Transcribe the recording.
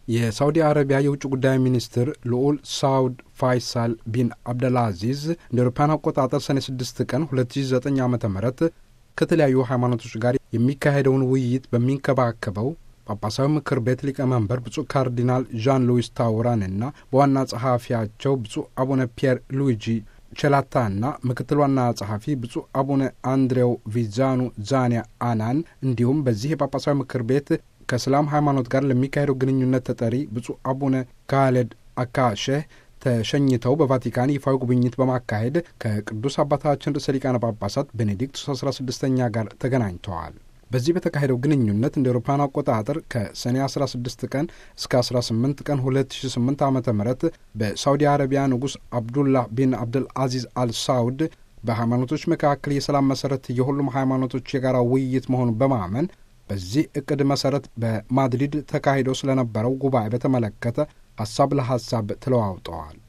የሳውዲ አረቢያ የውጭ ጉዳይ ሚኒስትር ልዑል ሳውድ ፋይሳል ቢን አብደልአዚዝ እንደ አውሮፓውያን አቆጣጠር ሰኔ 6 ቀን 2009 ዓ ም ከተለያዩ ሃይማኖቶች ጋር የሚካሄደውን ውይይት በሚንከባከበው ጳጳሳዊ ምክር ቤት ሊቀመንበር ብፁዕ ካርዲናል ዣን ሉዊስ ታውራንና በዋና ጸሐፊያቸው ብፁዕ አቡነ ፒየር ሉዊጂ ቸላታና ምክትል ዋና ጸሐፊ ብፁዕ አቡነ አንድሬው ቪዛኑ ዛኒያ አናን እንዲሁም በዚህ የጳጳሳዊ ምክር ቤት ከእስላም ሃይማኖት ጋር ለሚካሄደው ግንኙነት ተጠሪ ብፁዕ አቡነ ካሌድ አካሼህ ተሸኝተው በቫቲካን ይፋዊ ጉብኝት በማካሄድ ከቅዱስ አባታችን ርዕሰ ሊቃነ ጳጳሳት ቤኔዲክቱስ አስራ ስድስተኛ ጋር ተገናኝተዋል። በዚህ በተካሄደው ግንኙነት እንደ አውሮፓውያን አቆጣጠር ከሰኔ 16 ቀን እስከ 18 ቀን 2008 ዓ ም በሳውዲ አረቢያ ንጉሥ አብዱላህ ቢን አብድል አዚዝ አል ሳውድ በሃይማኖቶች መካከል የሰላም መሠረት የሁሉም ሃይማኖቶች የጋራ ውይይት መሆኑን በማመን በዚህ እቅድ መሠረት በማድሪድ ተካሂዶ ስለነበረው ጉባኤ በተመለከተ ሐሳብ ለሐሳብ ተለዋውጠዋል።